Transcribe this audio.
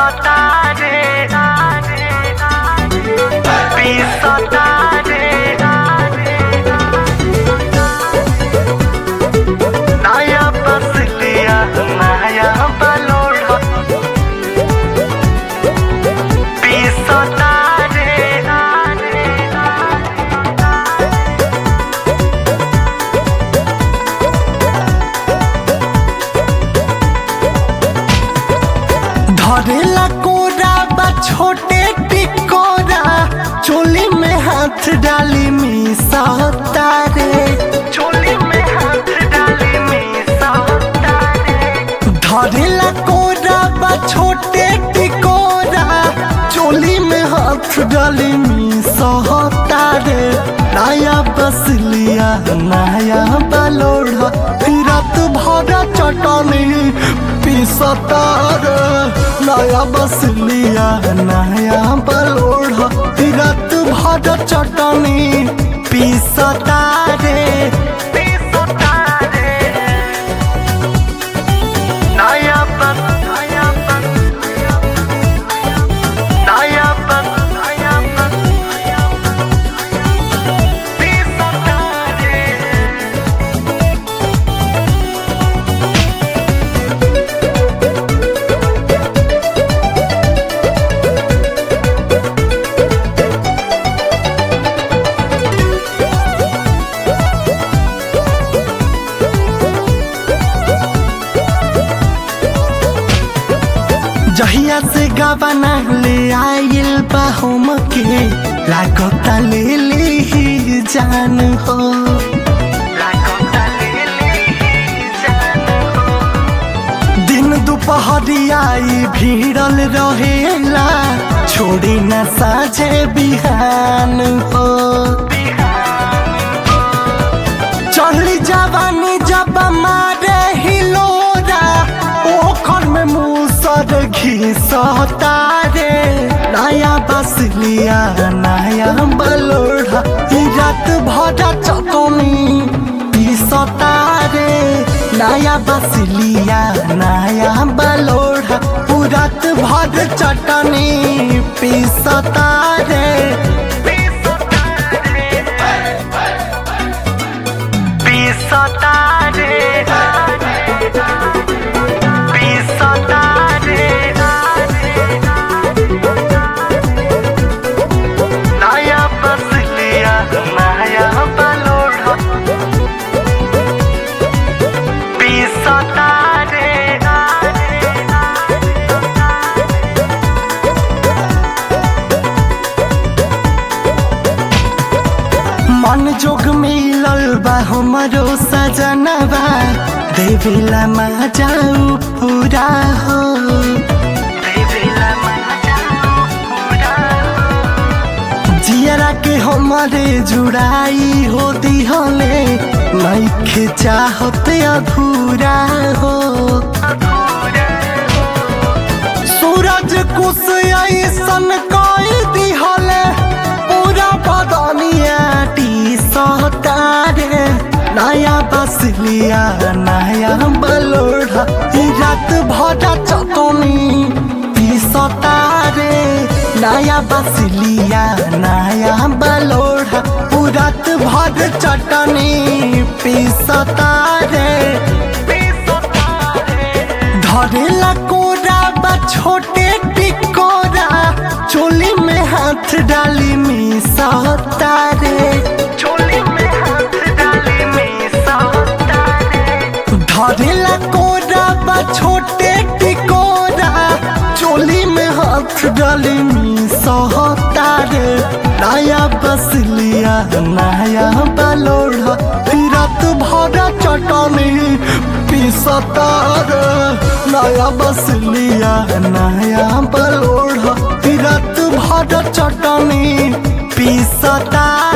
Pisotare, pisotare, नया बस लिया नया बलोड़ा pisotare, धरेला कोरा बा छोटे टिकोरा चोली में हाथ डाली मीसा तारे चोली में हाथ डाली मीसा तारे धरेला कोरा बा छोटे टिकोरा चोली में हाथ डाली मीसा तारे नया बस लिया नया बलोड़ा फिरत भरा चटनी पिसतार नया बस लिया नया बलोड़ा फिरत भरा चटनी पिसतारे पिसतारे नया बस नया बस नया बस नया बस पिसतारे जहिया से गबना ले आइल बा हम के लागता ले ले ही जान हो लागता ले ले ही जान हो दिन दुपहरियाई भीड़ल रहेला छोड़ी न साझे बिहान हो चढ़ली जवानी जब मारे हिलोरा ओखर में मूसर घिसता रे नया बस लिया नया बलोड़ा ई रात भरा चटनी पिसता रे नया बस लिया नया बलोड़ा पूरत भर चटनी पिसता रे पिसता रे Pisotare Pisotare नया बस लिया नया बलोड़ा पिसतारे मन जोग मिलल बा हमरो सजनबा देवेला मा जाऊ पूरा हो देवेला मा जाऊ पूरा जियरा के हमारे जुड़ाई हो दिहले नइखे चाहत अधूरा हो सूरज कुछ ऐसन कई दिहले पूरा बदनिया टी सतारे नया बस लिया नया बलोड़ा ई रात भरा चटनी पिसतारे नया बस लिया नया बलोड़ा पूरत भर चटनी पिसतारे धरेला कोरा बा छोटे टिकोरा चोली में हाथ डाली मिसा तारे चोली में हाथ डाली मिसा तारे धरेला कोरा बा छोटे टिकोरा चोली में हाथ डाली मिसा तारे नया बस लिया नया बलोड़ा फिरत भरा चटनी पिसतार नया बस लिया नया बलोड़ा फिरत भरा चटनी पिसतार